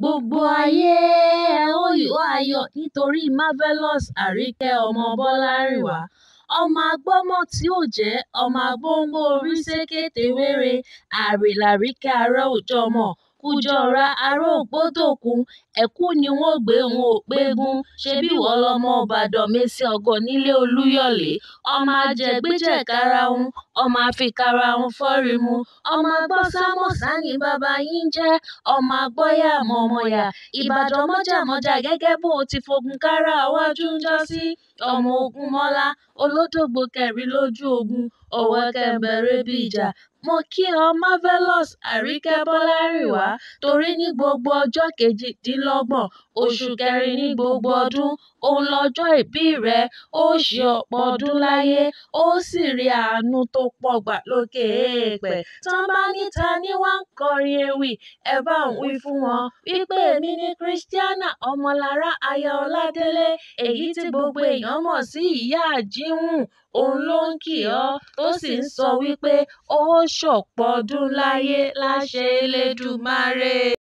gbogbo ayé ẹ ó yọ̀ ayọ̀ nítorí marvelous àríkẹ́ ọmọ bọ́lárìnwá ọmọ agbọ́mọ tí ò jẹ́ ọmọ agbóǹgbò orí ṣèkètèwéré àrìnláríkẹ́ ará òjọmọ kújọra ará ògbódòkun ẹ̀kú ni wọ́n gbé wọn ò pégun ṣebí ìwọ lọmọ ìbàdàn mèsì ọ̀gọ̀ nílé olúyọ̀lé ọmọ ajẹgbẹ́jẹ̀karahun ọmọ àfikàràhùn fọ́rímù ọmọ agbọ́sàmọ̀sà ní bàbá yín jẹ́ ọmọ agbọ́yàmọ̀mọ̀yà ìbàdàn mọ́jàmọ́jà gẹ́gẹ́ bó ti fogun kára wájú ńjọ́sí ọmọ ogunmọ́lá olódògbò kẹrin lójú ogun ọ̀wẹ́kẹ́ǹbẹ̀rẹ̀ bí ìjà mo kí ọ marvelous àríkẹ́ bọ́lárìnwá torí ní gbogbo ọjọ́ kejìdínlọ́gbọ̀n oṣù kẹrin ní gbogbo ọdún òun lọ́jọ́ ìbí rẹ ó ṣe ọ̀pọ̀ ọdún láyé ó sì rí àánú tó pọ̀ gbà lókè èèpẹ̀ tán bá ní ta ni wàá ń kọrin ewì ẹ bá ń wí fún wọn wípé èmi ni christiana ọmọlára aya ọládélé èyí tí gbogbo èèyàn mọ̀ sí ìyá àjíhùn òun ló ń kí ọ tó sì ń sọ wípé ó ṣọ̀pọ̀ ọdún láyé láṣẹ elédùmarè